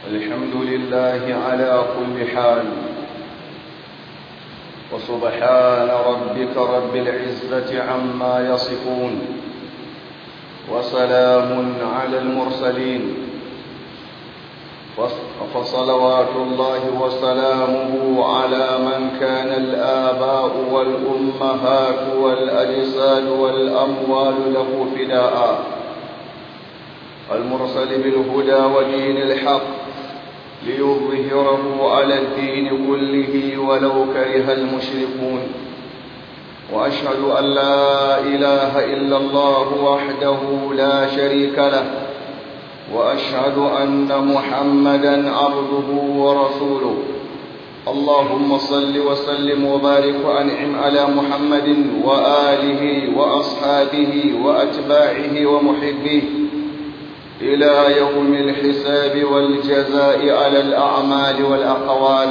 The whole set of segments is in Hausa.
الحمد لله على كل حال وسبحان ربك رب العزة عما يصفون وسلام على المرسلين فصلوات الله وسلامه على من كان الآباء والأمهات والأجساد والأموال له فداء المرسل بالهدى ودين الحق ليظهره على الدين كله ولو كره المشركون وأشهد أن لا إله إلا الله وحده لا شريك له وأشهد أن محمدا عبده ورسوله اللهم صل وسلم وبارك وأنعم على محمد وآله وأصحابه وأتباعه ومحبيه إلى يوم الحساب والجزاء على الأعمال والأقوال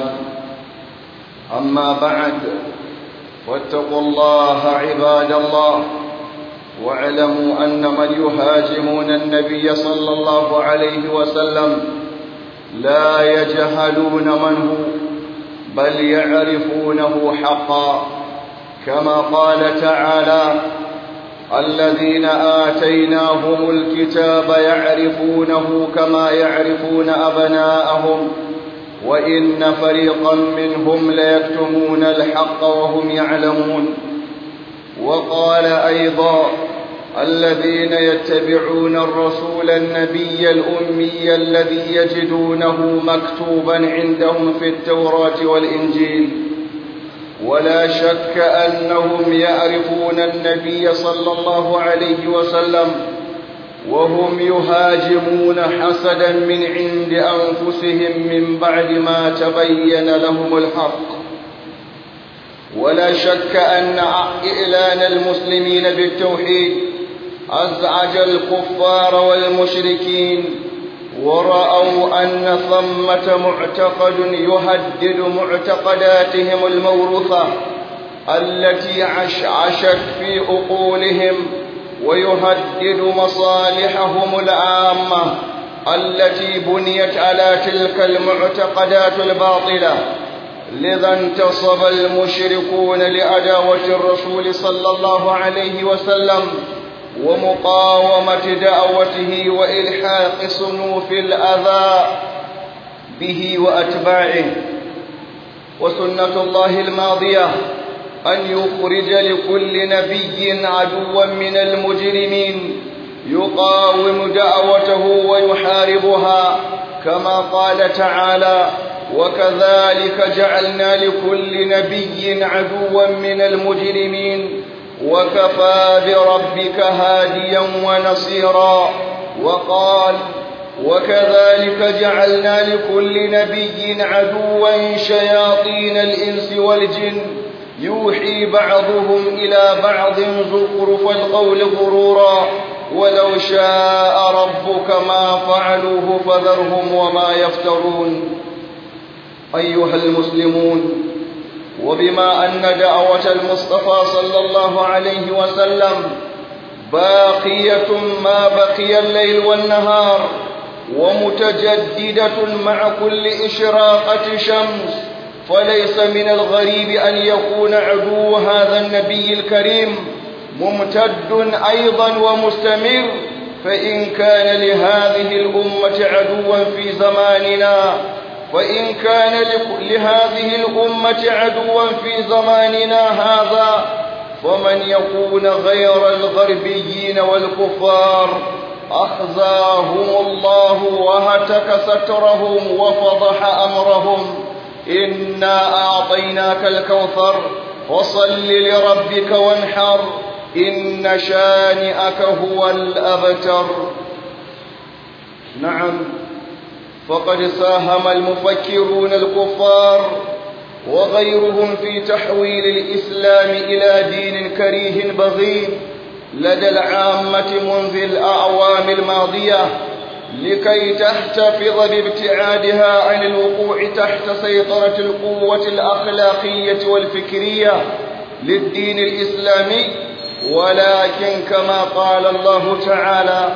أما بعد واتقوا الله عباد الله واعلموا أن من يهاجمون النبي صلى الله عليه وسلم لا يجهلون من هو بل يعرفونه حقا كما قال تعالى الذين آتيناهم الكتاب يعرفونه كما يعرفون أبناءهم وإن فريقا منهم ليكتمون الحق وهم يعلمون وقال أيضا الذين يتبعون الرسول النبي الأمي الذي يجدونه مكتوبا عندهم في التوراة والإنجيل ولا شك أنهم يعرفون النبي صلى الله عليه وسلم وهم يهاجمون حسدا من عند أنفسهم من بعد ما تبين لهم الحق ولا شك أن إعلان المسلمين بالتوحيد أزعج الكفار والمشركين ورأوا أن ثمة معتقد يهدد معتقداتهم الموروثة التي عشعشت في عقولهم ويهدد مصالحهم العامة التي بنيت على تلك المعتقدات الباطلة لذا انتصب المشركون لعداوة الرسول صلى الله عليه وسلم ومقاومة دعوته وإلحاق صنوف الأذى به وأتباعه وسنة الله الماضية أن يخرج لكل نبي عدوا من المجرمين يقاوم دعوته ويحاربها كما قال تعالى وكذلك جعلنا لكل نبي عدوا من المجرمين وكفى بربك هاديا ونصيرا وقال وكذلك جعلنا لكل نبي عدوا شياطين الإنس والجن يوحي بعضهم إلى بعض زخرف القول غرورا ولو شاء ربك ما فعلوه فذرهم وما يفترون أيها المسلمون وبما أن دعوة المصطفى صلى الله عليه وسلم باقية ما بقي الليل والنهار ومتجددة مع كل إشراقة شمس فليس من الغريب أن يكون عدو هذا النبي الكريم ممتد أيضا ومستمر فإن كان لهذه الأمة عدوا في زماننا وإن كان لهذه الأمة عدوا في زماننا هذا فمن يكون غير الغربيين والكفار أخزاهم الله وهتك سترهم وفضح أمرهم إنا أعطيناك الكوثر فصل لربك وانحر إن شانئك هو الأبتر نعم فقد ساهم المفكرون الكفار وغيرهم في تحويل الإسلام إلى دين كريه بغيض لدى العامة منذ الأعوام الماضية لكي تحتفظ بابتعادها عن الوقوع تحت سيطرة القوة الأخلاقية والفكرية للدين الإسلامي ولكن كما قال الله تعالى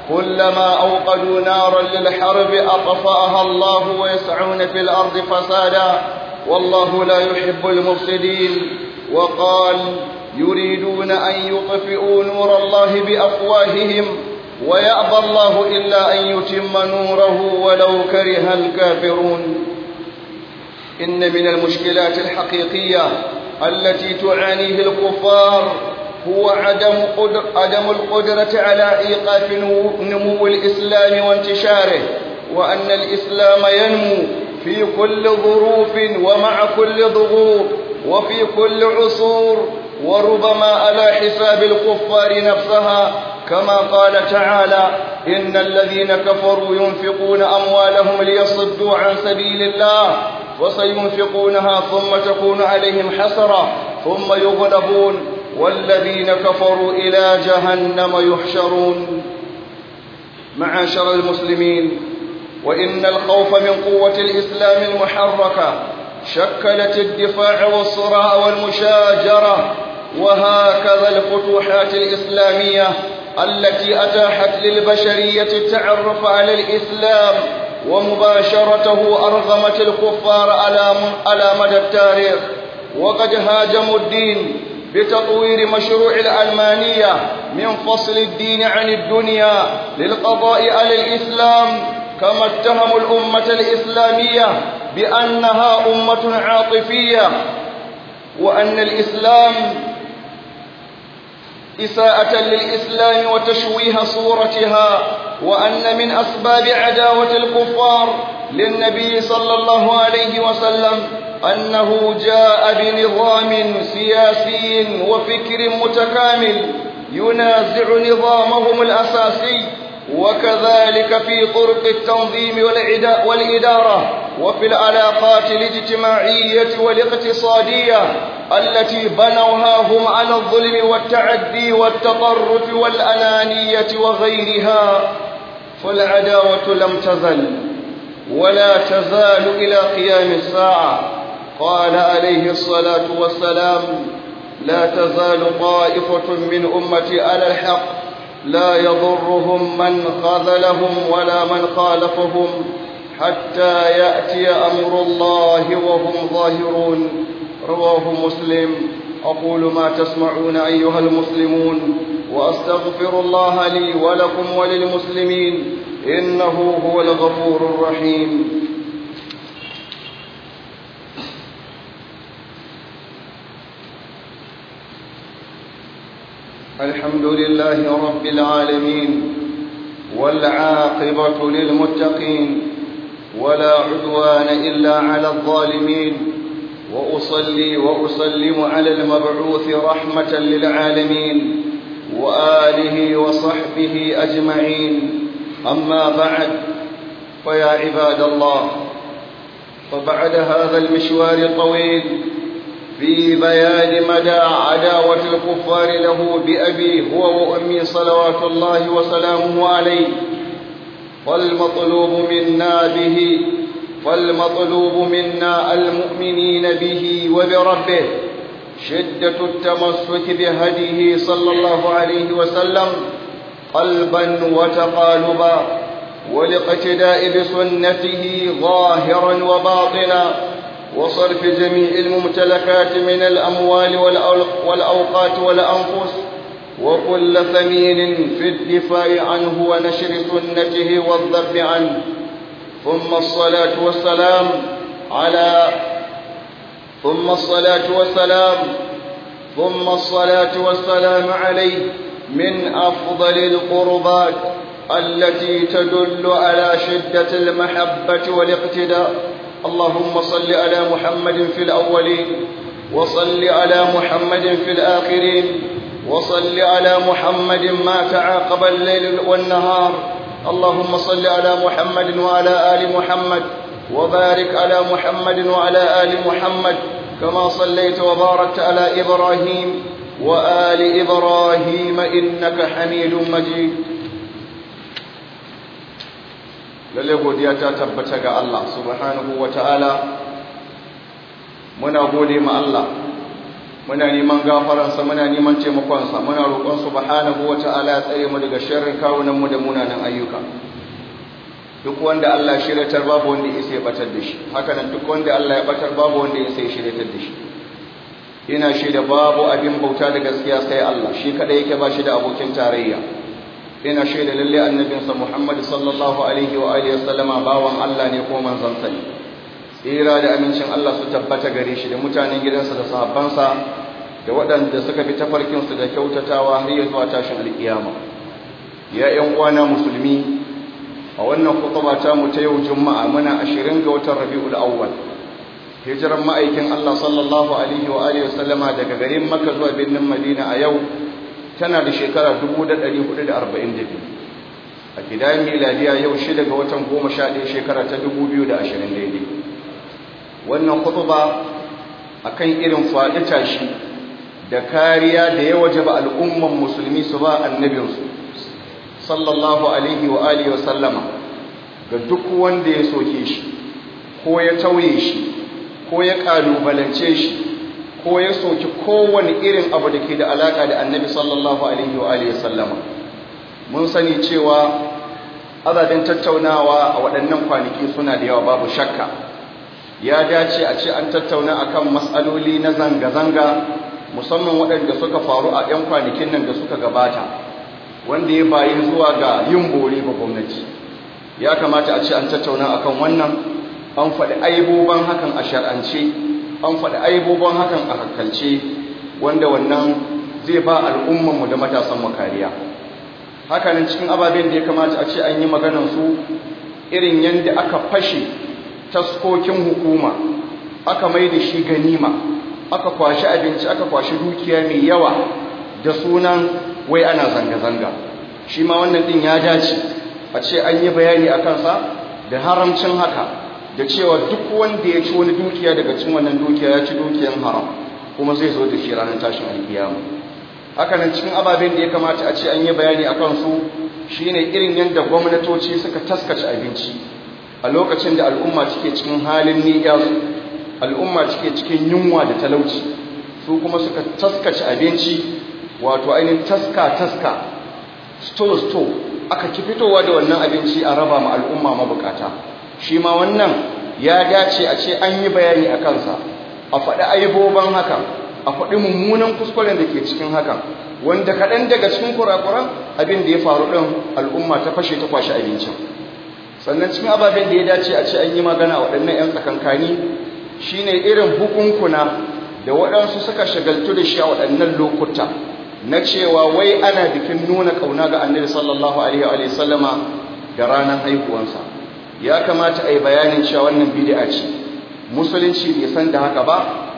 كلما أوقدوا نارا للحرب أطفأها الله ويسعون في الأرض فسادا والله لا يحب المفسدين وقال يريدون أن يطفئوا نور الله بأفواههم ويأبى الله إلا أن يتم نوره ولو كره الكافرون إن من المشكلات الحقيقية التي تعانيه الكفار هو عدم, قدر عدم القدرة على إيقاف نمو الإسلام وانتشاره وأن الإسلام ينمو في كل ظروف ومع كل ضغوط وفي كل عصور وربما على حساب الكفار نفسها كما قال تعالى إن الذين كفروا ينفقون أموالهم ليصدوا عن سبيل الله وسينفقونها ثم تكون عليهم حسرة ثم يغلبون والذين كفروا إلى جهنم يحشرون معاشر المسلمين وإن الخوف من قوة الإسلام المحركة شكلت الدفاع والصراع والمشاجرة وهكذا الفتوحات الإسلامية التي أتاحت للبشرية التعرف على الإسلام ومباشرته أرغمت الكفار على مدى التاريخ وقد هاجموا الدين بتطوير مشروع العلمانية من فصل الدين عن الدنيا للقضاء على الإسلام كما اتهموا الأمة الإسلامية بأنها أمة عاطفية وأن الإسلام إساءة للإسلام وتشويه صورتها وأن من أسباب عداوة الكفار للنبي صلى الله عليه وسلم أنه جاء بنظام سياسي وفكر متكامل ينازع نظامهم الأساسي وكذلك في طرق التنظيم والإدارة وفي العلاقات الاجتماعية والاقتصادية التي بنوها هم على الظلم والتعدي والتطرف والأنانية وغيرها فالعداوة لم تزل ولا تزال إلى قيام الساعة قال عليه الصلاة والسلام لا تزال طائفة من أمتي على الحق لا يضرهم من خذلهم ولا من خالفهم حتى يأتي أمر الله وهم ظاهرون رواه مسلم أقول ما تسمعون أيها المسلمون وأستغفر الله لي ولكم وللمسلمين إنه هو الغفور الرحيم الحمد لله رب العالمين والعاقبة للمتقين ولا عدوان إلا على الظالمين وأصلي وأسلم على المبعوث رحمة للعالمين وآله وصحبه أجمعين أما بعد فيا عباد الله فبعد هذا المشوار الطويل في بيان مدى عداوة الكفار له بأبي هو وأمي صلوات الله وسلامه عليه فالمطلوب منا به فالمطلوب منا المؤمنين به وبربه شدة التمسك بهديه صلى الله عليه وسلم قلبا وتقالبا والاقتداء بسنته ظاهرا وباطنا وصرف جميع الممتلكات من الأموال والأوقات والأنفس وكل ثمين في الدفاع عنه ونشر سنته والذب عنه ثم الصلاة والسلام على ثم الصلاة والسلام ثم الصلاة والسلام عليه من أفضل القربات التي تدل على شدة المحبة والاقتداء اللهم صل على محمد في الأولين وصل على محمد في الآخرين وصل على محمد ما تعاقب الليل والنهار اللهم صل على محمد وعلى آل محمد وبارك على محمد وعلى آل محمد كما صليت وباركت على إبراهيم وآل إبراهيم إنك حميد مجيد lalle godiya ta tabbata ga Allah subhanahu wa ta'ala muna gode ma Allah muna neman gafaransa muna neman taimakonsa muna roƙon subhanahu wata'ala ya tsare mu daga sharrin kawunan mu da munanan ayyuka duk wanda Allah shiratar babu wanda ya sai batar da shi haka nan duk wanda Allah ya batar babu wanda ya sai shiratar da shi ina shaida babu abin bauta da gaskiya sai Allah shi kada yake ba shi da abokin tarayya ina shaida lalle annabinsa Muhammad sallallahu alaihi wa alihi wasallama bawan Allah ne ko manzon sa ne tsira da amincin Allah su tabbata gare shi da mutanen gidansa da sahabbansa da waɗanda suka bi tafarkin su da kyautatawa har ya zuwa tashin alkiyama ya ƴan uwana musulmi a wannan khutba ta mu ta yau juma'a muna 20 ga watan Rabiul Awwal hijiran ma'aikin Allah sallallahu alaihi wa alihi wasallama daga garin Makka zuwa birnin Madina a yau tana da shekara 1442 a gidan miladiya yau 6 ga watan 11 shekara ta 2020 daidai wannan khutba akan irin faɗi tashi da kariya da ya wajaba al'umman musulmi su ba annabinsu sallallahu alaihi wa alihi wa sallama ga duk wanda ya soke shi ko ya tauye shi ko ya kalubalance shi ko ya soki kowane irin abu da ke da alaka da annabi sallallahu alaihi wa alihi sallama mun sani cewa azaben tattaunawa a waɗannan kwanaki suna da yawa babu shakka ya dace a ce an tattauna akan matsaloli na zanga-zanga musamman waɗanda suka faru a 'yan kwanakin nan da suka gabata wanda ya bayi zuwa ga yin bore ba gwamnati ya kamata a ce an tattauna akan wannan an faɗi aiboban hakan a shar'ance an faɗi aibobin hakan a hankalce wanda wannan zai ba al'ummanmu da matasan kariya hakanan cikin ababen da ya kamata a ce an yi su irin yadda aka fashe taskokin hukuma aka mai da shi ganima aka kwashi abinci aka kwashi dukiya mai yawa da sunan wai ana zanga-zanga shi ma wannan ɗin ya dace a ce an yi bayani a kansa da haramcin haka da cewa duk wanda ya ci wani dukiya daga cin wannan dukiya ya ci dukiyan haram kuma zai zo da shi ranar tashin alkiyama haka nan cikin ababen da ya kamata a ce an yi bayani a kansu shine irin yadda gwamnatoci suka taskace abinci a lokacin da al'umma cike cikin halin niyyar al'umma cike cikin yunwa da talauci su kuma suka taskace abinci wato ainihin taska taska store store aka ki fitowa da wannan abinci a raba ma al'umma mabukata shi ma wannan ya dace a ce an yi bayani a kansa a faɗi aiboban hakan a faɗi mummunan kuskuren da ke cikin hakan wanda kaɗan daga cikin kurakuran abin da ya faru ɗin al'umma ta fashe ta kwashe abincin sannan cikin ababen da ya dace a ce an yi magana a waɗannan 'yan tsakankani shine irin hukunkuna da waɗansu suka shagaltu da shi a waɗannan lokuta na cewa wai ana bikin nuna ƙauna ga annabi sallallahu alaihi wa sallama da ranar haihuwansa ya kamata a yi bayanin cewa wannan bid'a ce musulunci bai san da haka ba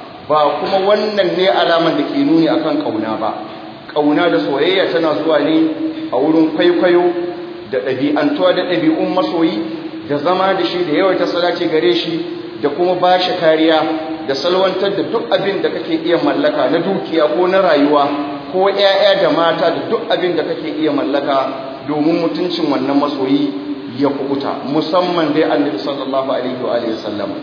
ba kuma wannan ne alaman da ke nuni akan kauna ba kauna da soyayya tana zuwa ne a wurin kwaikwayo da ɗabi'antuwa da ɗabi'un masoyi da zama da shi da yawaita salati gare shi da kuma ba shi kariya da salwantar da duk abin da kake iya mallaka na dukiya ko na rayuwa ko 'ya'ya da mata da duk abin da kake iya mallaka domin mutuncin wannan masoyi ya kubuta musamman dai annabi sallallahu alaihi wa alihi sallam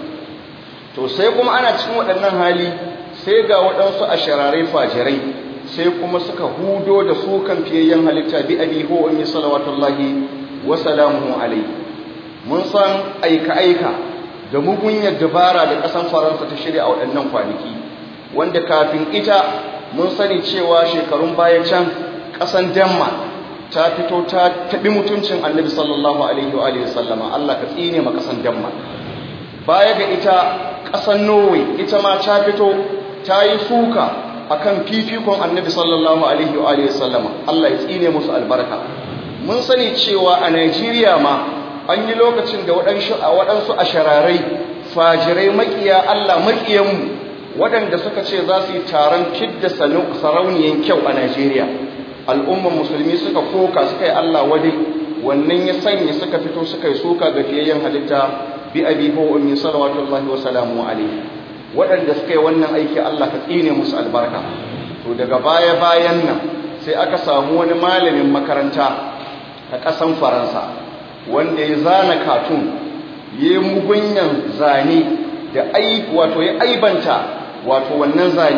to sai kuma ana cikin waɗannan hali sai ga waɗansu ashararai fajirai sai kuma suka hudo da su kan fiyayyen halitta bi abi ho ummi salawatullahi wa salamuhu alaihi mun san aika aika da mugunyar dabara da ƙasan faransa ta shirya a waɗannan kwanaki wanda kafin ita mun sani cewa shekarun baya can ƙasan denmark ta fito ta taɓi mutuncin annabi sallallahu alaihi wa alihi sallama Allah ka tsine ma ƙasan Denmark baya ga ita ƙasan Norway ita ma ta fito ta yi suka akan fifikon annabi sallallahu alaihi wa alihi sallama Allah ya tsine musu albarka mun sani cewa a Najeriya ma an yi lokacin da waɗansu a waɗansu ashararai fajirai makiya Allah makiyanmu waɗanda suka ce za su yi taron fidda sarauniyan kyau a Najeriya al'umman musulmi suka koka suka yi Allah wadai wannan ya sanya suka fito suka yi suka ga fiyayyen halitta bi abi ko ummi salawatullahi wa salamu alaihi waɗanda suka yi wannan aiki Allah ka tsine musu albarka to daga baya bayan nan sai aka samu wani malamin makaranta a ƙasan Faransa wanda ya zana katun ya mugunyan zane da ai wato ya aibanta wato wannan zane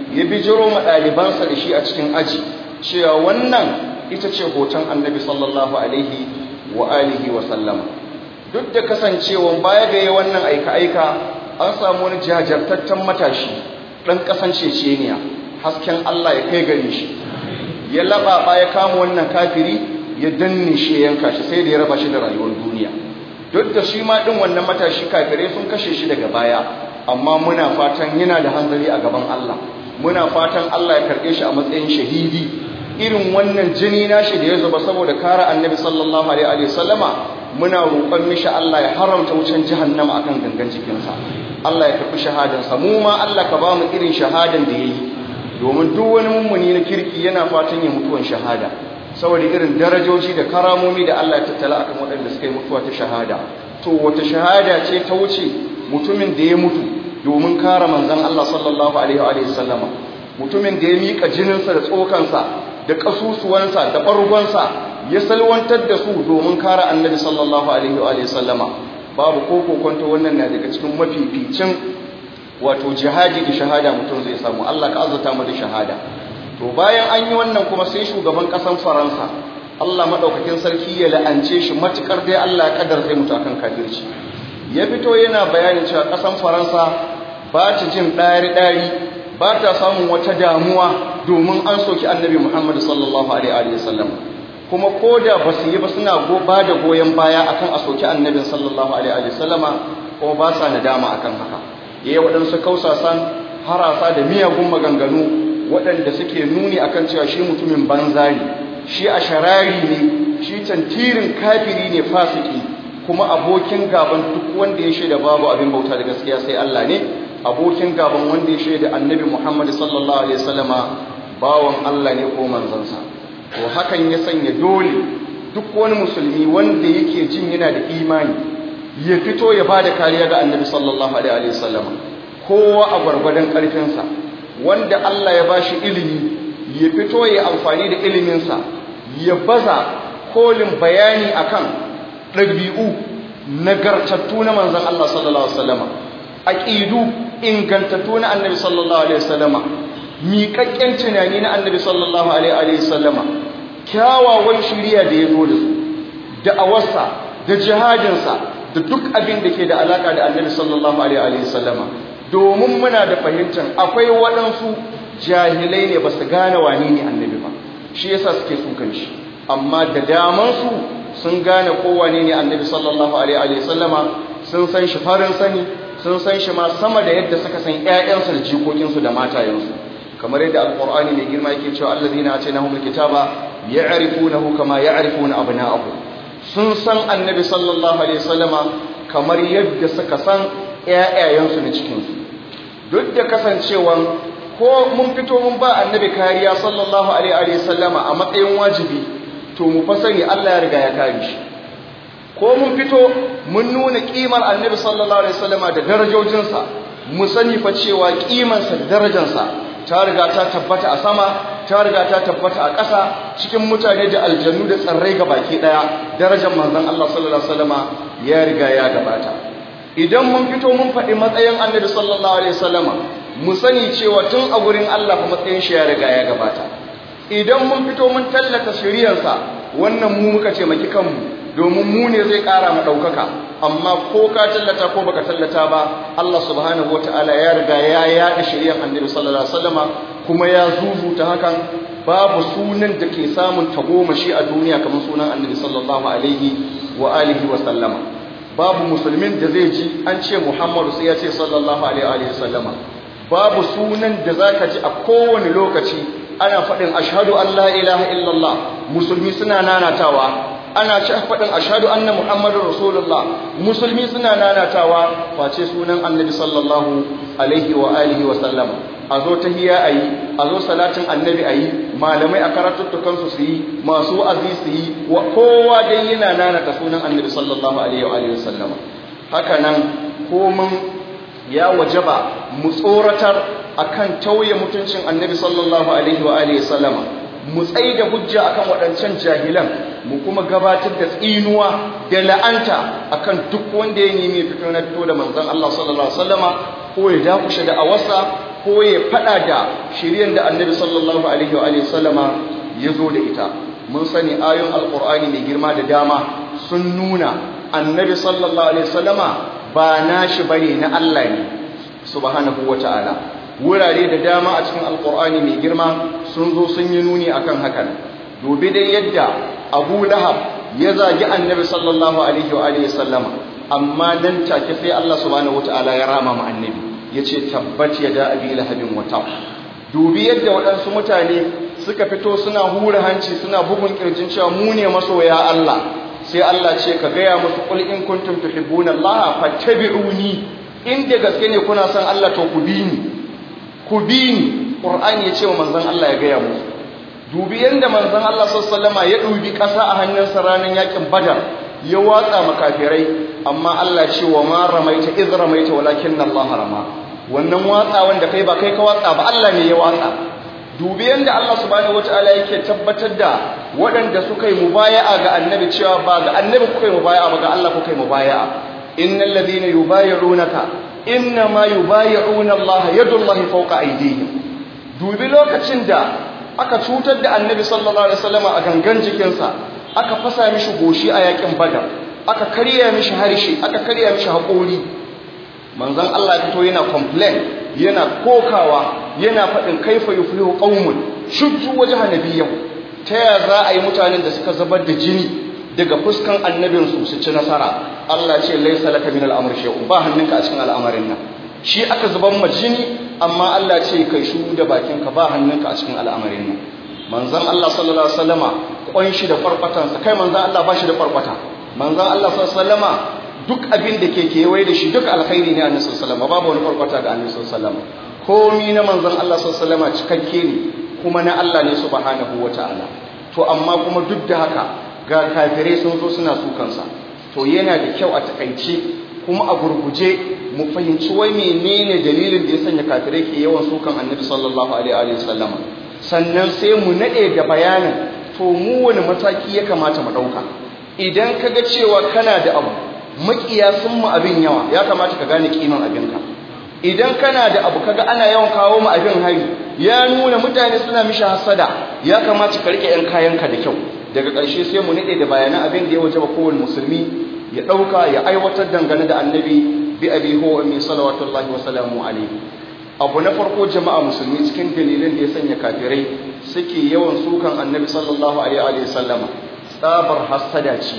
ya bijiro ma ɗalibansa da shi a cikin aji cewa wannan ita ce hoton annabi sallallahu alaihi wa alihi wa sallama duk da kasancewan baya ga wannan aika-aika an samu wani jajartattan matashi ɗan ƙasan ceceniya hasken Allah ya kai gare shi ya laɓaɓa ya kama wannan kafiri ya danne shi ya yanka shi sai da ya raba shi da rayuwar duniya duk da shi ma ɗin wannan matashi kafirai sun kashe shi daga baya amma muna fatan yana da hanzari a gaban Allah muna fatan Allah ya karɓe shi a matsayin shahidi irin wannan jini nashi da ya zuba saboda kare annabi sallallahu alaihi wa sallama muna roƙon mishi Allah ya haramta wucin jahannama akan gangan jikinsa Allah ya karɓi shahadansa mu ma Allah ka ba mu irin shahadan da yayi domin duk wani mummuni na kirki yana fatan ya mutuwan shahada saboda irin darajoji da karamomi da Allah ya tattala akan waɗanda suka yi mutuwa ta shahada to wata shahada ce ta wuce mutumin da ya mutu domin kare manzon Allah sallallahu alaihi wa sallama mutumin da ya mika jininsa da tsokansa da kasusuwansa da ɓargonsa ya salwantar da su domin kare annabi sallallahu alaihi wa sallama babu ko kokonto wannan na daga cikin mafificin wato jihadi da shahada mutum zai samu Allah ka azurta mu da shahada to bayan an yi wannan kuma sai shugaban kasan Faransa Allah madaukakin sarki ya la'ance shi matukar dai Allah ya kaddara sai mutu akan kafirci ya fito yana bayanin cewa kasan Faransa ba ta jin dari dari ba ta samun wata damuwa domin an soki annabi Muhammad sallallahu alaihi wa sallam kuma koda ba su yi ba suna ba da goyon baya akan a soki annabin sallallahu alaihi wa sallama kuma ba sa nadama akan haka yayi waɗansu kausasan harasa da miyagun maganganu waɗanda suke nuni akan cewa shi mutumin banza ne shi a sharari ne shi tantirin kafiri ne fasiki kuma abokin gaban duk wanda ya shaida babu abin bauta da gaskiya sai Allah ne abokin gaban wanda ya shaida annabi Muhammad sallallahu alaihi wasallama bawan Allah ne ko manzansa to hakan ya sanya dole duk wani musulmi wanda yake jin yana da imani ya fito ya bada kariya ga annabi sallallahu alaihi wasallama kowa a gwargwadon karfinsa wanda Allah ya bashi ilimi ya fito ya amfani da iliminsa ya baza kolin bayani akan ɗabi'u nagartattu na manzon Allah sallallahu alaihi wasallama aqidu ingantattu na annabi sallallahu alaihi wasallama miƙaƙƙen tunani na annabi sallallahu alaihi wasallama kyawawan shiriya da ya zo da su da awarsa da jihadinsa da duk abin da ke da alaka da annabi sallallahu alaihi wasallama domin muna da fahimtar akwai waɗansu jahilai ne ba su gane wani ne annabi ba shi yasa suke sukan shi amma da damansu sun gane kowane ne annabi sallallahu alaihi wasallama sun san shi farin sani sun san shi ma sama da yadda suka san ƴaƴansu da jikokinsu da matayensu kamar yadda alqur'ani mai girma yake cewa allazina atainahumul kitaba ya'rifunahu kama ya'rifuna abna'ahum sun san annabi sallallahu alaihi wasallama kamar yadda suka san ƴaƴayensu na cikinsu duk da kasancewan ko mun fito mun ba annabi kariya sallallahu alaihi wasallama a matsayin wajibi to mu fa sani Allah ya riga ya kare shi ko mun fito mun nuna kimar annabi sallallahu alaihi wasallama da darajojinsa mu sani fa cewa kimansa da darajarsa ta riga ta tabbata a sama ta riga ta tabbata a ƙasa cikin mutane da aljannu da tsarrai ga baki ɗaya darajar manzon Allah sallallahu alaihi wasallama ya riga ya gabata idan mun fito mun faɗi matsayin annabi sallallahu alaihi wasallama mu sani cewa tun a gurin Allah fa matsayin shi ya riga ya gabata idan mun fito mun tallata shiriyarsa wannan mu muka ce maki kanmu domin mu ne zai ƙara mu ɗaukaka amma ko ka tallata ko baka tallata ba Allah subhanahu wataala ya riga ya yaɗa shiriyar annabi sallallahu alaihi wasallama kuma ya zuzuta hakan babu sunan da ke samun tagomashi a duniya kamar sunan annabi sallallahu alaihi wa alihi wa sallama babu musulmin da zai ji an ce Muhammadu sai ya ce sallallahu alaihi wa sallama babu sunan da zaka ji a kowane lokaci ana faɗin ashhadu an la ilaha illallah musulmi suna nanatawa ana ci faɗin ashhadu anna muhammadar rasulullah musulmi suna nanatawa face sunan annabi sallallahu alaihi wa alihi wa sallam a zo tahiyya ayi a zo salatin annabi ayi malamai a karatuttukan su yi masu azi su yi wa kowa dai yana nanata sunan annabi sallallahu alaihi wa alihi wa sallam haka nan komin ya wajaba mu tsoratar akan tauye mutuncin annabi sallallahu alaihi wa alihi sallama mu tsaye da hujja akan waɗancan jahilan mu kuma gabatar da tsinuwa da la'anta akan duk wanda ya nemi fito na fito da manzon Allah sallallahu alaihi wasallama ko ya dakushe da awasa ko ya fada da shiryen da annabi sallallahu alaihi wa sallama ya zo da ita mun sani ayoyin alkur'ani mai girma da dama sun nuna annabi sallallahu alaihi wasallama ba nashi bane na Allah ne subhanahu wata'ala wurare da dama a cikin alkur'ani mai girma sun zo sun yi nuni akan hakan dubi dai yadda Abu Lahab ya zagi annabi sallallahu alaihi wa sallama amma nan take sai Allah subhanahu wata'ala ya rama ma annabi yace tabbat yada abi lahabin wata dubi yadda waɗansu mutane suka fito suna hura hanci suna bugun kirjin cewa mu ne masoya Allah sai Allah ce ka gaya musu qul in kuntum tuhibbuna Allah fattabi'uni in da gaske ne kuna son Allah to ku bi ni ku bi ni Qur'ani ya ce wa manzon Allah ya gaya musu dubi yanda manzon Allah sallallahu alaihi ya dubi kasa a hannunsa ranar yakin Badar ya watsa makafirai amma Allah ce wa ma ramaita iz ramaita walakin Allah rama wannan watsa wanda kai ba kai ka watsa ba Allah ne ya watsa dubi yanda Allah subhanahu wataala yake tabbatar da waɗanda suka yi mubaya'a ga annabi cewa ba ga annabi kuka yi mubaya'a ba ga Allah kuka yi mubaya'a innal ladhina yubayyi'unaka innama yubayyi'una Allah yadullahi fawqa aydihim dubi lokacin da aka cutar da annabi sallallahu alaihi wasallam a gangan jikinsa aka fasa mishi goshi a yakin badar aka karya mishi harshe aka karya mishi haƙori manzon Allah fito yana complain yana kokawa yana faɗin kaifa yuflihu qaumun shujju wajha nabiyyin ta ya za a yi mutanen da suka zubar da jini daga fuskan annabinsu su ci nasara Allah ce laysa laka min al-amr shay'un ba hannunka a cikin al'amarin nan shi aka zuban ma jini amma Allah ce kai shuru da bakinka ba hannunka a cikin al'amarin nan manzon Allah sallallahu alaihi wasallama kwan shi da farfatansa kai manzon Allah ba shi da farfata manzon Allah sallallahu alaihi wasallama duk abin da ke kewaye da shi duk alkhairi ne annabi sallallahu alaihi wasallama babu wani farfata ga annabi sallallahu alaihi wasallama komi na manzon Allah sallallahu alaihi wasallama cikakke ne kuma na Allah ne subhanahu wataala to amma kuma duk da haka ga kafirai sun zo suna sukansa to yana da kyau a takaice kuma a gurguje mu fahimci wai menene dalilin da ya sanya kafirai ke yawan sukan annabi sallallahu alaihi wa sallama sannan sai mu nade da bayanin to mu wani mataki ya kamata mu dauka idan kaga cewa kana da abu makiya sun mu abin yawa ya kamata ka gane kiman abinka idan kana da abu kaga ana yawan kawo mu abin hari ya nuna mutane suna mishi hasada ya kamata ka rike yan kayanka da kyau daga ƙarshe sai mu nade da bayanan abin da ya wajaba kowane musulmi ya ɗauka ya aiwatar dangane da annabi bi abi huwa min salawatullahi wa salamu alaihi abu na farko jama'a musulmi cikin dalilin da ya sanya kafirai suke yawan sukan annabi sallallahu alaihi wa sallama tsabar hasada ce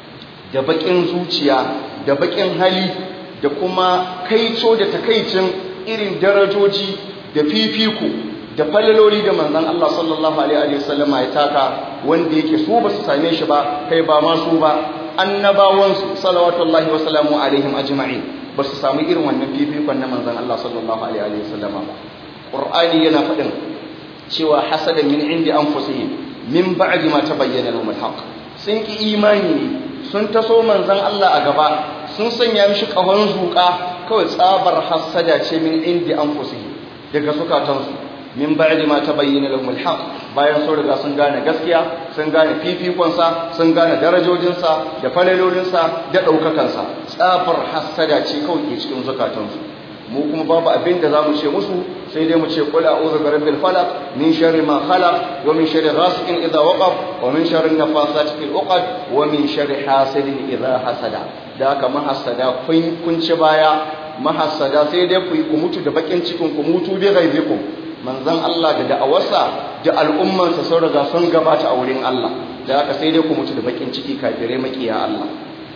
da bakin zuciya da bakin hali da kuma kaico da takaicin irin darajoji da fifiko da falaloli da manzon Allah sallallahu alaihi wa sallama ya taka wanda yake su ba su same shi ba kai ba ma su ba annabawansu salawatullahi wa salamu alaihim ajma'in ba su samu irin wannan fifikon na manzon Allah sallallahu alaihi wa sallama ba qur'ani yana faɗin cewa hasadan min indi anfusihim min ba'di ma tabayyana lahum al-haq sun ki imani ne sun taso manzon Allah a gaba sun sanya mishi kahon zuka kawai tsabar hasada ce min indi anfusihim daga sukatansu min ba'di ma tabayyana lahum al-haq bayan sun riga sun gane gaskiya sun gane fifikonsa sun gane darajojinsa da falalolinsa da ɗaukakansa tsafar hassada ce kawai ke cikin zukatansu mu kuma babu abin da za mu ce musu sai dai mu ce qul a'udhu bi rabbil falaq min sharri ma khalaq wa min sharri ghasiqin idha waqab wa min sharri nafathati fil 'uqad wa min sharri hasidin idha hasada da haka mahassada kun kun ci baya mahassada sai dai ku ku mutu da bakin cikin ku mutu bi ghaibikum manzon Allah da da'awarsa da al'ummansa sun riga sun gabata a wurin Allah da haka sai dai ku mutu da bakin ciki kafirai makiya Allah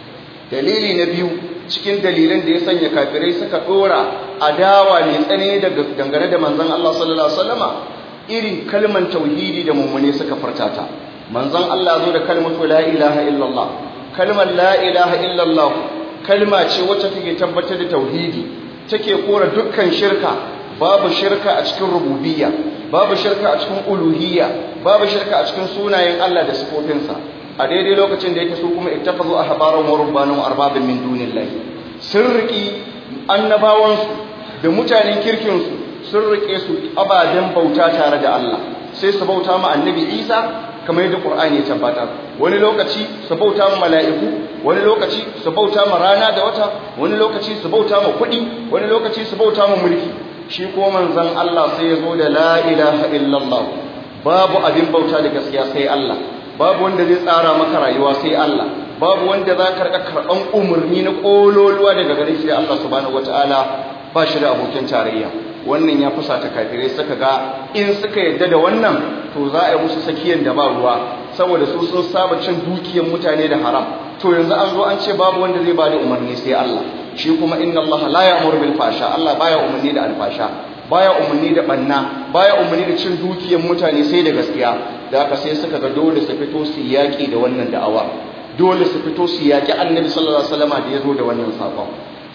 dalili na biyu cikin dalilan da ya sanya kafirai suka dora adawa mai tsanani daga dangane da manzon Allah sallallahu alaihi wasallama irin kalman tauhidi da mummune suka furtata manzon Allah zo da kalmatu la ilaha illallah kalmar la ilaha illallah kalma ce wacce take tabbatar da tauhidi take kora dukkan shirka babu shirka a cikin rububiyya babu shirka a cikin uluhiyya babu shirka a cikin sunayen Allah da sifofinsa a daidai lokacin da yake su kuma ittakhadhu ahbaran wa rubbanan wa arbabin min dunillahi sun riki annabawansu da mutanen kirkin su sun rike su ababen bauta tare da Allah sai su bauta ma annabi Isa kamar yadda Qur'ani ya tabbata wani lokaci su bauta ma mala'iku wani lokaci su bauta ma rana da wata wani lokaci su bauta ma kuɗi wani lokaci su bauta ma mulki shi ko manzon Allah sai ya zo da la ilaha illallah babu abin bauta da gaskiya sai Allah babu wanda zai tsara maka rayuwa sai Allah babu wanda za ka karɓan umarni na ƙololuwa daga gare shi da Allah subhanahu wataala ba shi da abokin tarayya wannan ya fusata kafirai suka ga in suka yadda da wannan to za a yi musu sakiyan da ba ruwa saboda su sun saba cin dukiyar mutane da haram to yanzu an zo an ce babu wanda zai ba da umarni sai Allah shi kuma inna Allah la ya'muru bil fasha Allah baya umarni da alfasha baya umarni da banna baya umarni da cin dukiyar mutane sai da gaskiya da haka sai suka ga dole su fito su yaki da wannan da'awa dole su fito su yaki annabi sallallahu alaihi wasallam da ya zo da wannan sakon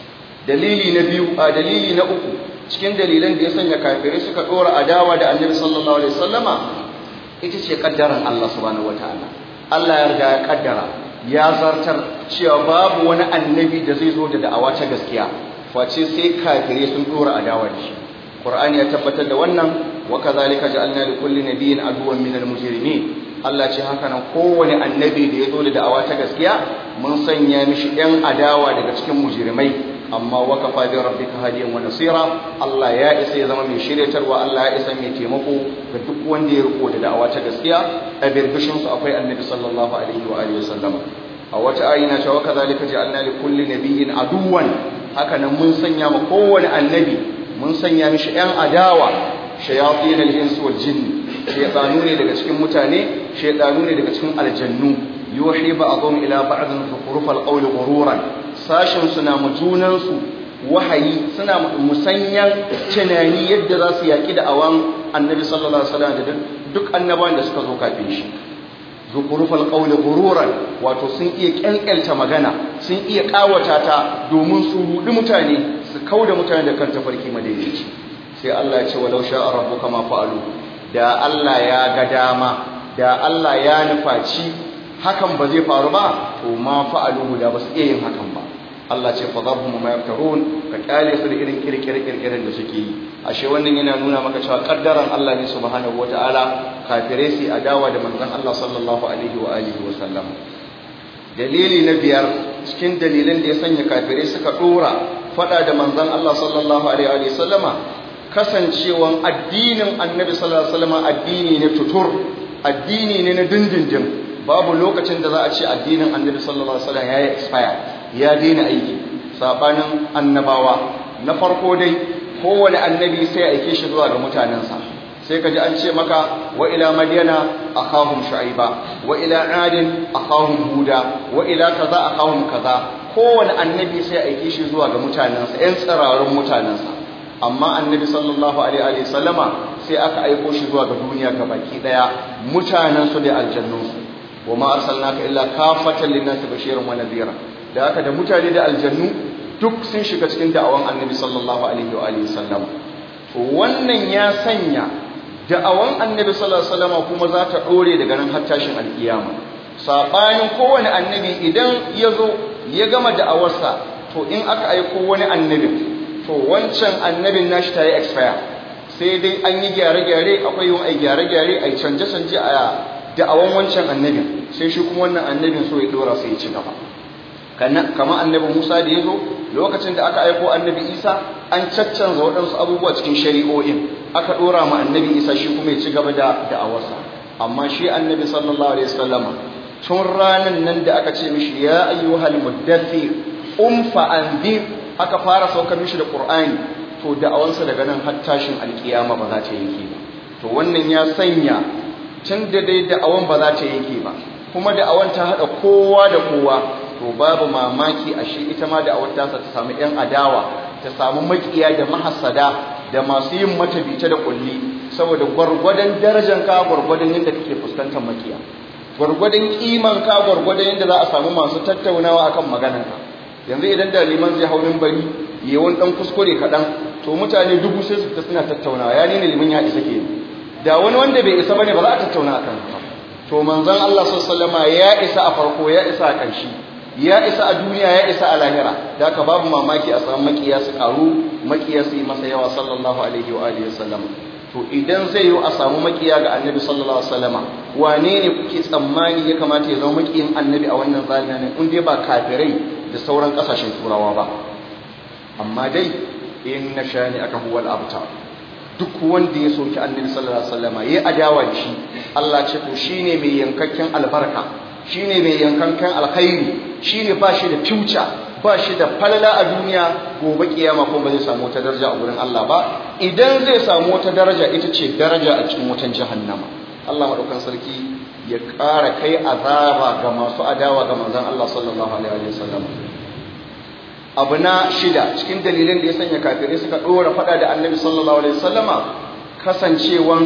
dalili na biyu a dalili na uku cikin dalilan da ya sanya kafirai suka dora adawa da annabi sallallahu alaihi wasallama ita ce kaddaran Allah subhanahu wataala Allah ya riga ya kaddara ya zartar cewa babu wani annabi da zai zo da da'awa ta gaskiya face sai kafirai sun dora adawa da shi Qur'ani ya tabbatar da wannan wa kadhalika ja'alna li kulli nabiyyin aduwwan minal mujrimin Allah ce haka nan kowane annabi da ya zo da da'awa ta gaskiya mun sanya mishi ɗan adawa daga cikin mujrimai amma wa kafa bi rabbika hadiyan wa nasira Allah ya isa ya zama mai shiryatarwa Allah ya isa mai taimako ga duk wanda ya riko da da'awa ta gaskiya a birbishin su akwai annabi sallallahu alaihi wa alihi wasallam a wata ayi na cewa kazalika ja'alna li kulli nabiyyin aduwan haka nan mun sanya ma kowane annabi mun sanya mishi ɗan adawa shayatin al-ins wal jinn shaytanu ne daga cikin mutane shaytanu ne daga cikin aljannu yuhi ba'dhum ila ba'dhin zukhrufal qawli ghururan sashin suna mujunan su wahayi suna musanyan tunani yadda za su yaki da awan annabi sallallahu alaihi wasallam da duk annabawan da suka zo kafin shi zukhrufal qawli ghururan wato sun iya kyankyalta magana sun iya kawata ta domin su rudi mutane su kauda mutane da kan tafarki madaidaici sai Allah ya ce walau sha'a rabbuka ma fa'alu da Allah ya ga dama da Allah ya nufaci hakan ba zai faru ba to ma fa'aluhu da ba su iya yin hakan ba Allah ce fa zabhum ma yaftarun ka kyale su da irin kirkire kirkiren da suke yi ashe wannan yana nuna maka cewa kaddaran Allah ne subhanahu wataala kafire su adawa da manzon Allah sallallahu alaihi wa alihi wa sallam dalili na biyar cikin dalilan da ya sanya kafire suka dora fada da manzon Allah sallallahu alaihi wa sallama kasancewan addinin annabi sallallahu alaihi wasallam addini ne tutur addini ne na dindindin babu lokacin da za a ce addinin annabi sallallahu alaihi wasallam ya yi expire ya daina aiki sabanin annabawa na farko dai kowane annabi sai ya aike shi zuwa ga mutanensa sai ka ji an ce maka wa ila madyana akhahum shu'aiba wa ila adin akhahum huda wa ila kaza akhahum kaza kowane annabi sai ya aike shi zuwa ga mutanensa ƴan tsirarun mutanensa amma annabi sallallahu alaihi wa sallama sai aka aiko shi zuwa ga duniya baki daya mutanen su da aljannun su wa ma arsalnaka illa kafatan lin-nasi bashiran wa nadhira da haka da mutane da aljannu duk sun shiga cikin da'awan annabi sallallahu alaihi wa alihi sallama to wannan ya sanya da'awan annabi sallallahu alaihi wasallama kuma za ta dore daga nan har tashin alkiyama sabanin kowane annabi idan ya zo ya gama da'awarsa to in aka aiko wani annabi to wancan annabin nashi ta yi expire sai dai an yi gyare-gyare akwai yin ai gyare-gyare ai canje-canje a da'awan wancan annabin sai shi kuma wannan annabin so ya dora sai ya ci gaba kama annabi Musa da ya zo lokacin da aka aiko annabi Isa an caccanza waɗansu abubuwa cikin shari'o'in aka dora ma annabi Isa shi kuma ya ci gaba da da'awarsa amma shi annabi sallallahu alaihi wasallama tun ranan nan da aka ce mishi ya ayyuhal muddathir um fa anzir aka fara saukar mishi da Qur'ani to da'awansa daga nan har tashin alkiyama ba za ta yanke ba to wannan ya sanya tun da dai da'awan ba za ta yanke ba kuma da'awan ta hada kowa da kowa to babu mamaki a shi ita ma da'awar ta ta samu yan adawa ta samu makiya da mahassada da masu yin mata bice da kulli saboda gwargwadon darajar ka gwargwadon yadda kake fuskantar makiya gwargwadon kiman ka gwargwadon yadda za a samu masu tattaunawa akan maganar ka yanzu idan da liman zai haurin bari yawan dan kuskure kaɗan to mutane dubu sai su ta suna tattaunawa ya nuna liman ya isa ke da wani wanda bai isa bane ba za a tattauna akan haka to manzon Allah sallallahu alaihi ya isa a farko ya isa a ƙarshe ya isa a duniya ya isa a lahira da haka babu mamaki a samu makiya su karu makiya su yi masa yawa sallallahu alaihi wa alihi wasallam to idan zai yi a samu makiya ga annabi sallallahu alaihi wasallama wane ne kuke tsammani ya kamata ya zama makiyin annabi a wannan zamanin in dai ba kafirai da sauran kasashen turawa ba amma dai inna shani aka huwal abtar duk wanda ya soki annabi sallallahu alaihi wasallam yayi adawa da shi Allah ce to shine mai yankakken albarka shine mai yankakken alkhairi shine ba shi da future ba shi da falala a duniya gobe kiyama ko ba zai samu wata daraja a gurin Allah ba idan zai samu wata daraja ita ce daraja a cikin wutan jahannama Allah madaukan sarki ya ƙara kai azaba ga masu adawa ga manzon Allah sallallahu alaihi wasallam abu na shida cikin dalilin da ya sanya kafirai suka ɗora faɗa da annabi sallallahu alaihi wasallama kasancewan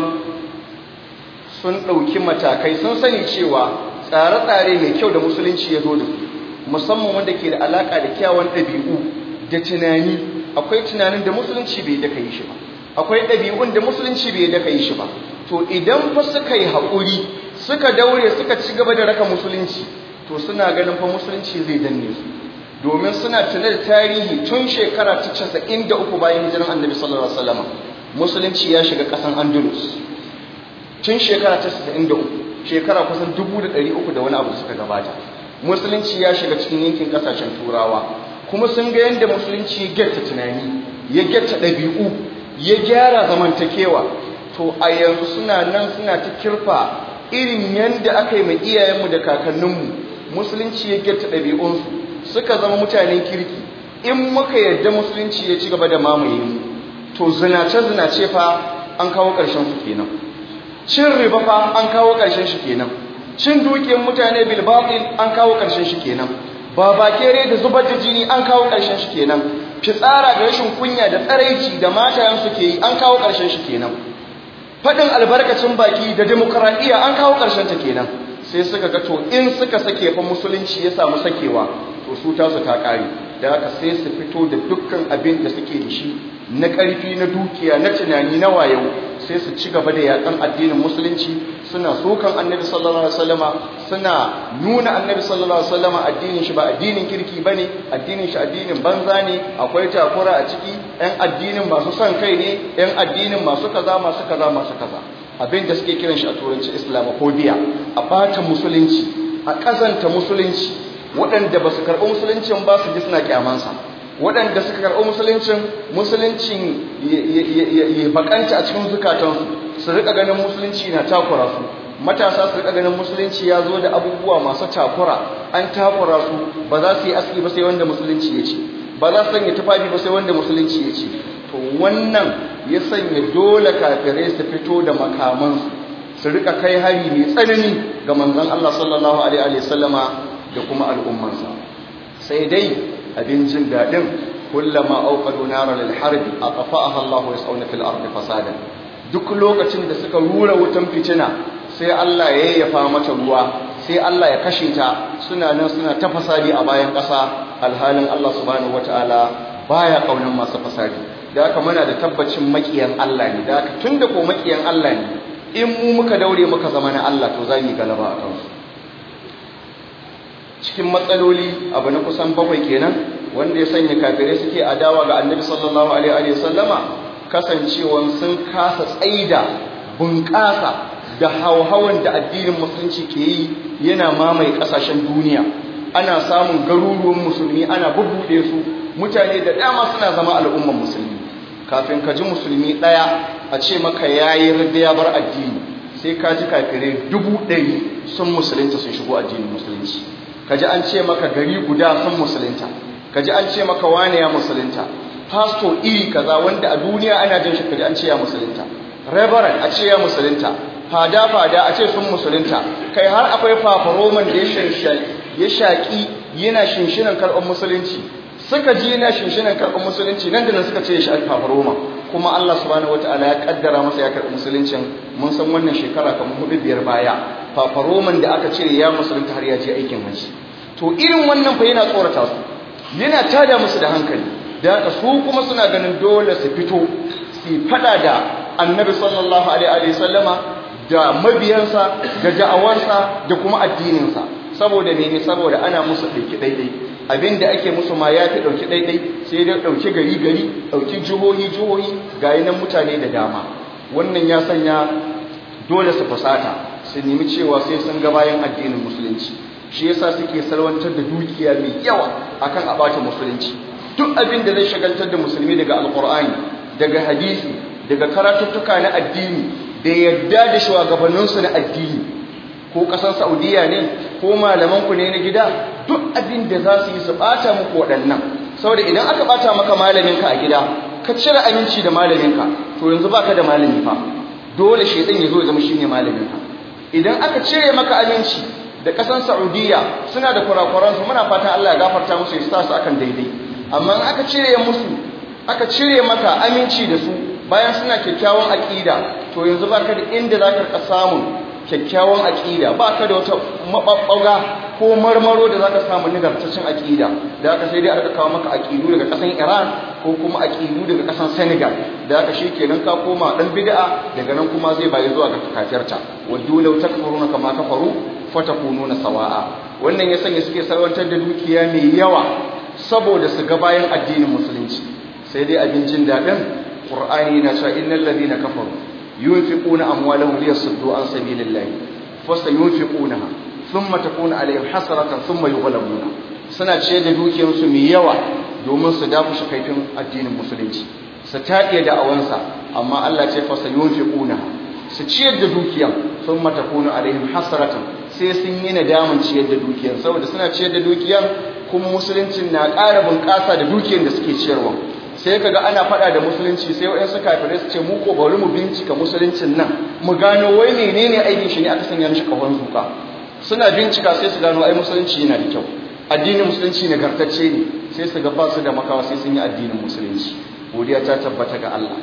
sun ɗauki matakai sun sani cewa tsare-tsare mai kyau da musulunci ya zo da su musamman wanda ke da alaƙa da kyawun ɗabi'u da tunani akwai tunanin da musulunci bai daka yi shi ba akwai ɗabi'un da musulunci bai daka yi shi ba to idan fa suka yi haƙuri suka daure suka ci gaba da raka musulunci to suna ganin fa musulunci zai danne su domin suna tuna da tarihi tun shekara ta casa'in da uku bayan hijiran annabi sallallahu alaihi wasallam musulunci ya shiga ƙasan andalus tun shekara ta casa'in da uku shekara kusan dubu da ɗari uku da wani abu suka gabata musulunci ya shiga cikin yankin ƙasashen turawa kuma sun ga yadda musulunci ya gyatta tunani ya gyatta ɗabi'u ya gyara zamantakewa to a yanzu suna nan suna ta kirfa irin yadda aka yi mai iyayenmu da kakanninmu musulunci ya gyatta ɗabi'unsu suka zama mutanen kirki in muka yarda musulunci ya ci gaba da mamaye mu to zinace-zinace fa an kawo ƙarshen su kenan cin riba fa an kawo ƙarshen shi kenan cin dukiyar mutane bil batil an kawo ƙarshen shi kenan babakere da zubar da jini an kawo ƙarshen shi kenan fitsara da rashin kunya da tsaraici da matayen su ke yi an kawo ƙarshen shi kenan faɗin albarkacin baki da demokradiyya an kawo ƙarshen ta kenan sai suka ga to in suka sake fa musulunci ya samu sakewa to su tasu ta ƙare da haka sai su fito da dukkan abin da suke da shi na ƙarfi na dukiya na tunani na wayo sai su ci gaba da yaƙan addinin musulunci suna sokan annabi sallallahu alaihi wasallama suna nuna annabi sallallahu alaihi wasallama addinin shi ba addinin kirki bane addinin shi addinin banza ne akwai takura a ciki ɗan addinin masu son kai ne ɗan addinin masu kaza masu kaza masu kaza abin da suke kiran shi a turanci islamophobia a bata musulunci a ƙazanta musulunci waɗanda ba su karɓi musuluncin ba su ji suna kyamansa waɗanda suka karɓi musuluncin musuluncin ya bakanta a cikin zukatansu su rika ganin musulunci na takura su matasa su rika ganin musulunci ya zo da abubuwa masu takura an takura su ba za su yi aski ba sai wanda musulunci ya ce ba za su sanya tufafi ba sai wanda musulunci ya ce to wannan ya sanya dole kafirai su fito da makamansu su rika kai hari mai tsanani ga manzon Allah sallallahu alaihi wa sallama da kuma al'ummansa sai dai abin jin daɗin kullama auqadu nara lil harbi atfa'aha Allahu yas'una fil ardi fasadan duk lokacin da suka rura wutan fitina sai Allah ya yayyafa mata ruwa sai Allah ya kashe ta suna nan suna ta fasadi a bayan ƙasa alhalin Allah subhanahu wataala baya kaunan masu fasadi da haka muna da tabbacin makiyan Allah ne da haka tunda ko makiyan Allah ne in mu muka daure muka zama na Allah to za mu yi galaba a kansu cikin matsaloli abu na kusan bakwai kenan wanda ya sanya kafirai suke adawa ga annabi sallallahu alaihi wa sallama kasancewan sun kasa tsaida bunƙasa da hauhawan da addinin musulunci ke yi yana mamaye ƙasashen duniya ana samun garuruwan musulmi ana bubbuɗe su mutane da dama suna zama al'umman musulmi kafin ka ji musulmi ɗaya a ce maka yayi rida ya bar addini sai ka ji kafirai dubu ɗari sun musulunta sun shigo addinin musulunci kaji an ce maka gari guda sun musulunta kaji an ce maka wane ya musulunta pastor iri kaza wanda a duniya ana jin shi kaji an ce ya musulunta reverend a ce ya musulunta fada fada a ce sun musulunta kai har akwai fafaroman da ya shaƙi yana shinshinan karɓar musulunci suka ji yana shinshinan karɓar musulunci nan da nan suka ce ya shaƙi fafaroma kuma Allah subhanahu wataala ya kaddara masa ya karɓi musuluncin mun san wannan shekara kamar hudu biyar baya fafaroman da aka cire ya musulunta har ya je aikin hajji to irin wannan fa yana tsorata su yana tada musu da hankali da haka su kuma suna ganin dole su fito su fada da annabi sallallahu alaihi sallama da mabiyansa da da'awarsa da kuma addininsa saboda ne saboda ana musu ɗauki ɗaiɗai abinda ake musu ma ya fi ɗauki ɗaiɗai sai dai ɗauki gari gari ɗauki jihohi jihohi ga nan mutane da dama wannan ya sanya dole su fusata su nemi cewa sai sun ga bayan addinin musulunci shi yasa suke salwantar da dukiya mai yawa akan a bata musulunci duk abin da zai shagaltar da musulmi daga alkur'ani daga hadisi daga karatuttuka na addini da yadda da shugabanninsu na addini ko ƙasar saudiya ne ko malamanku ne na gida duk abin da za su yi su ɓata muku waɗannan saboda idan aka ɓata maka malaminka a gida ka cire aminci da malaminka to yanzu baka da malami fa dole shaitan ya zo ya zama shine malaminka idan aka cire maka aminci da ƙasar saudiya suna da kurakuransu muna fatan Allah ya gafarta musu ya sa su akan daidai amma in aka cire musu aka cire maka aminci da su bayan suna kyakkyawan aƙida to yanzu baka da inda za ka samun kyakkyawan aƙida ba ka da wata maɓaɓɓaga ko marmaro da za ka samu nagartaccen aƙida da aka sai dai aka kawo maka aƙidu daga ƙasan iran ko kuma aƙidu daga ƙasan senegal da aka shi kenan ka koma ɗan bid'a daga nan kuma zai bayi zuwa ga kafirta wadda lau takfuruna kama kafaru fatakununa sawa'a wannan ya sanya suke sarwantar da dukiya mai yawa saboda su ga bayan addinin musulunci sai dai abin jin daɗin ƙur'ani na cewa innal ladina kafaru yunfiquna amwalahum liyasuddu an sabilillahi fasayunfiqunaha thumma takunu alaihim hasratan thumma yughlabuna suna ce da dukiyarsu mai yawa domin su dafu kaifin addinin musulunci su taɗiye da awansa amma Allah ce fasayunfiqunaha su ciyar da dukiyar thumma takunu alaihim hasratan sai sun yi nadamin ciyar da dukiyar saboda suna ciyar da dukiyar kuma musuluncin na ƙara bunƙasa da dukiyar da suke ciyarwa sai kaga ana faɗa da musulunci sai waɗansu kafirai su ce mu ko bari mu bincika musuluncin nan mu gano wai menene aikin shi ne aka sanya mishi kafan zuka suna bincika sai su gano ai musulunci yana da kyau addinin musulunci nagartacce ne sai su ga ba su da makawa sai sun yi addinin musulunci godiya ta tabbata ga Allah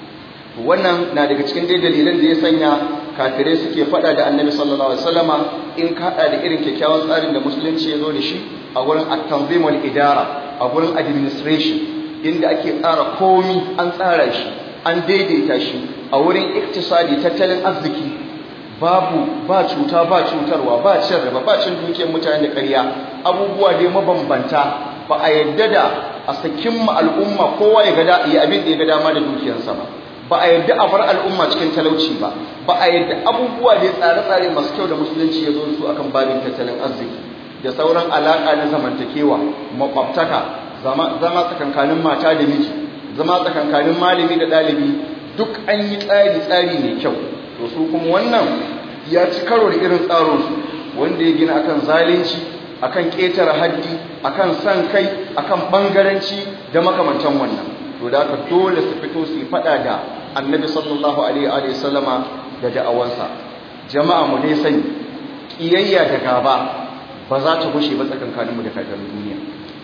wannan na daga cikin dai dalilan da ya sanya kafirai suke faɗa da annabi sallallahu alaihi wasallama in ka haɗa da irin kyakkyawan tsarin da musulunci ya zo da shi a wurin at-tanzim wal idara a wurin administration inda ake tsara komi an tsara shi an daidaita shi a wurin iktisadi tattalin arziki babu ba cuta ba cutarwa ba cin riba ba cin dukiyar mutane da ƙarya abubuwa dai mabambanta ba a yadda da a sakin ma al'umma kowa ya ga yi abin da ya ga dama da dukiyarsa ba ba a yadda a bar al'umma cikin talauci ba ba a yadda abubuwa dai tsare-tsare masu kyau da musulunci ya zo su akan babin tattalin arziki da sauran alaƙa na zamantakewa makwabtaka zama tsakankanin mata da miji zama tsakankanin malami da ɗalibi duk an yi tsari-tsari mai kyau to su kuma wannan ya ci karo da irin tsarinsu wanda ya gina akan zalunci akan ƙetare haddi akan san kai akan ɓangaranci da makamantan wannan to da aka dole su fito su yi faɗa da annabi sallallahu alaihi wa sallama da da'awansa jama'a mu dai sani ƙiyayya da gaba ba za ta gushe ba tsakankaninmu da kafirin duniya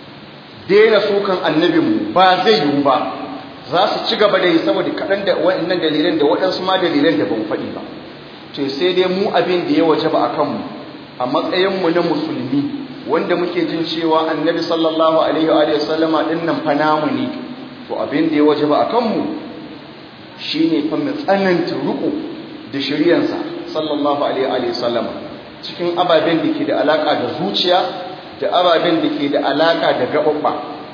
daina sukan annabinmu ba zai yiwu ba za su ci gaba da yi saboda kaɗan da waɗannan dalilan da waɗansu ma dalilan da ban faɗi ba to sai dai mu abin da ya waje ba a kanmu a matsayinmu na musulmi wanda muke jin cewa annabi sallallahu alaihi wa sallama ɗin nan fa namu ne to abin da ya waje ba a kanmu shine fa mu tsananta ruku da shiryansa sallallahu alaihi wa sallama cikin ababen da ke da alaka da zuciya da ababen da ke da alaka da gaɓaɓɓa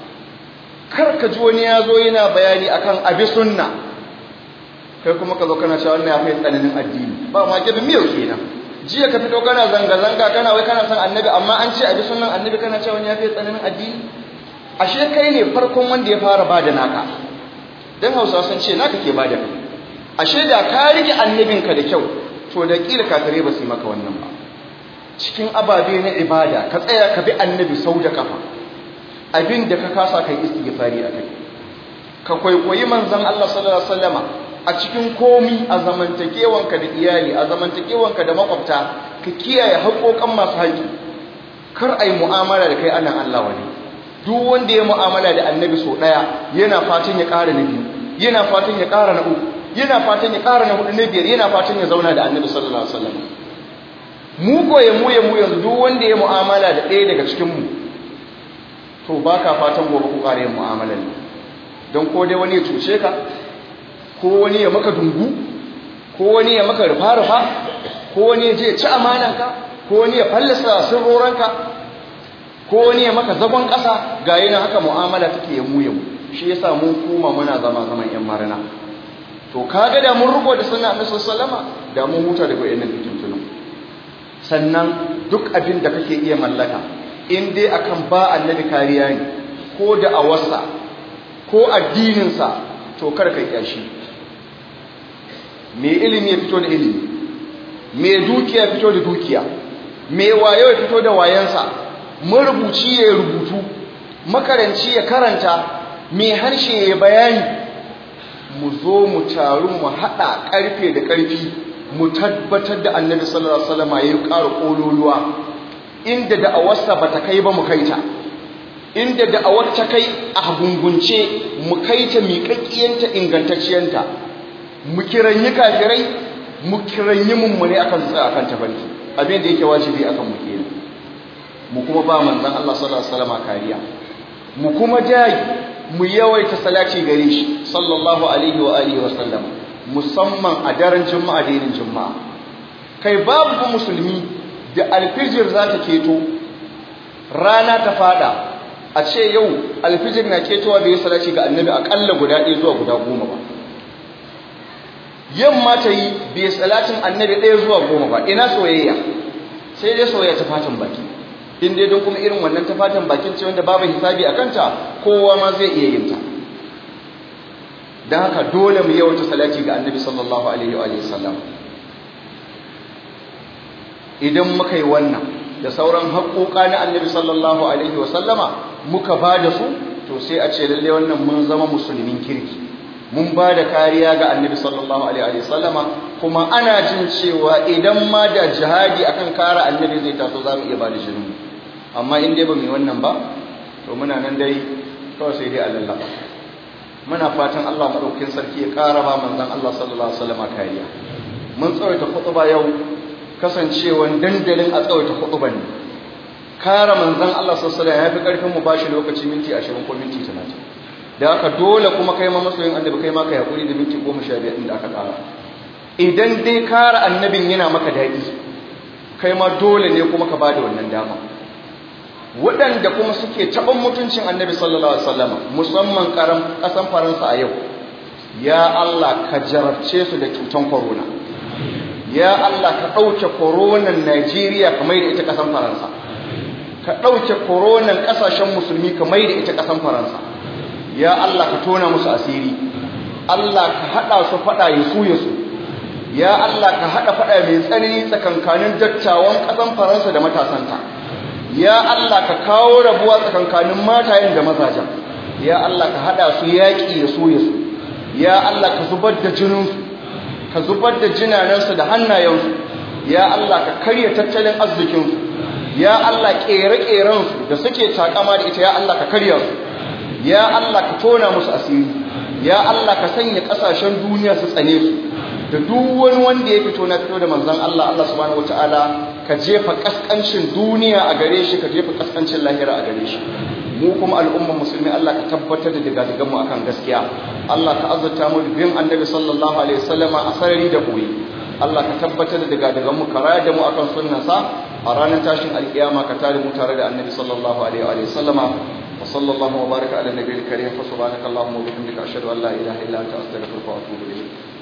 kar ka ji wani ya zo yana bayani akan abi sunna kai kuma ka zo kana cewa wannan ya fi tsananin addini ba ma gibi miyau kenan jiya ka fito kana zanga-zanga kana wai kana son annabi amma an ce abi sunnan annabi kana cewa wani ya fi tsananin addini ashe kai ne farkon wanda ya fara bada naka dan hausa sun ce naka ke bada kai ashe da ka rike annabinka da kyau to da kila kafirai ba su yi maka wannan ba cikin ababe na ibada ka tsaya ka bi annabi sau da kafa abin da ka kasa kai istighfari a kai ka kwaikwayi manzon Allah sallallahu alaihi wasallama a cikin komi a zamantakewanka da iyali a zamantakewanka da makwabta ka kiyaye haƙoƙan masu haƙi kar ai mu'amala da kai ana Allah wani duk wanda ya mu'amala da annabi so daya yana fatan ya ƙara na biyu yana fatan ya ƙara na uku yana fatan ya ƙara na hudu na biyar yana fatan ya zauna da annabi sallallahu alaihi wasallam mu goye mu ya mu yanzu duk wanda ya mu'amala da ɗaya daga cikin mu to baka fatan gobe ku ƙara yin mu'amalar ne don ko dai wani ya cuce ka ko wani ya maka dungu ko wani ya maka rufa-rufa ko wani ya je ci amananka ko wani ya fallasa sirroranka ko wani ya maka zagon ƙasa ga yana haka mu'amala take yamu yamu shi yasa mun kuma muna zama zaman yan marina to kaga da mun rubo da sunna annabi sallama da mun huta daga wayannan fitintunan sannan duk abin da kake iya mallaka in dai akan ba annabi kariya ne ko da awarsa ko addininsa to kar ka kyashi mai ilimi ya fito da ilimi mai dukiya ya fito da dukiya mai wayo ya fito da wayansa marubuci ya rubutu makaranci ya karanta mai harshe ya bayani mu zo mu taru mu haɗa ƙarfe da ƙarfi mu tabbatar da annabi sallallahu alaihi wasallam ya ƙara ƙololuwa inda da'awarsa ba ta kai ba mu kaita inda da'awar ta kai a gungunce mu kaita miƙaƙƙiyanta ingantacciyanta mu kiranyi kafirai mu kiranyi mummune akan tsaya akan tafarki abin da yake wajibi akan mu kenan mu kuma ba manzon Allah sallallahu alaihi wasallam kariya mu kuma jayi mu yawaita salati gare shi sallallahu alaihi wa alihi wa sallam musamman a daren juma'a da yinin juma'a kai babu musulmi da alfijir za ta keto rana ta fada a ce yau alfijir na ketowa bai salati ga annabi akalla guda ɗaya zuwa guda goma ba yamma ta yi bai salatin annabi ɗaya zuwa goma ba ina soyayya sai dai soyayya ta fatan baki in dai don kuma irin wannan ta fatan bakin ce wanda babu hisabi a kanta kowa ma zai iya yin ta don haka dole mu yawata salati ga annabi sallallahu alaihi wa sallam idan muka yi wannan da sauran haƙoƙa na annabi sallallahu alaihi wa sallama muka ba da su to sai a ce lalle wannan mun zama musulmin kirki mun ba da kariya ga annabi sallallahu alaihi wa sallama kuma ana jin cewa idan ma da jihadi akan kare annabi zai taso za mu iya ba da jinin amma in dai ba mu wannan ba to muna nan dai kawai sai dai Allah muna fatan Allah madaukakin sarki ya ƙara ba manzon Allah sallallahu alaihi wasallam kariya mun tsawaita khutba yau kasancewan dandalin a tsawaita khutban ne kare manzon Allah sallallahu alaihi wasallam yafi karfin mu bashi lokaci minti 20 ko minti 30 da haka dole kuma kai ma masoyin annabi kai ma kai hakuri da minti 15 din da aka ƙara idan dai kare annabin yana maka daɗi kai ma dole ne kuma ka bada wannan dama waɗanda kuma suke taɓin mutuncin annabi sallallahu alaihi wasallam musamman ƙaran ƙasan faransa a yau ya Allah ka jarabce su da cutan corona ya Allah ka ɗauke koronan Najeriya ka mai da ita ƙasan faransa ka ɗauke koronan ƙasashen musulmi ka mai da ita ƙasan faransa ya Allah ka tona musu asiri Allah ka haɗa su faɗa ya su ya su ya Allah ka haɗa faɗa mai tsanani tsakankanin dattawan ƙasan faransa da matasanta ya Allah ka kawo rabuwa tsakankanin matayen da mazajen ya Allah ka hada su yaƙi ya so ya so ya Allah ka zubar da jininsu ka zubar da jinanansu da hannayensu ya Allah ka karya tattalin arzikinsu ya Allah ƙere-ƙerensu da suke takama da ita ya Allah ka karya su ya Allah ka tona musu asiri ya Allah ka sanya ƙasashen duniya su tsane su da duk wani wanda ya fito na fito da manzon Allah Allah subhanahu wataala ka jefa kaskancin duniya a gare shi ka jefa kaskancin lahira a gare shi mu kuma al'ummar musulmi Allah ka tabbatar da digadigan mu akan gaskiya Allah ka azurta mu bin annabi sallallahu alaihi wasallama a sarari da koyi Allah ka tabbatar da digadigan mu karaya da mu akan sunnansa a ranar tashin alkiyama ka tare mu tare da annabi sallallahu alaihi wa sallama wa sallallahu wa baraka ala nabiyil karim fa subhanaka allahumma wa bihamdika ashhadu an la ilaha illa anta astaghfiruka wa atubu ilayk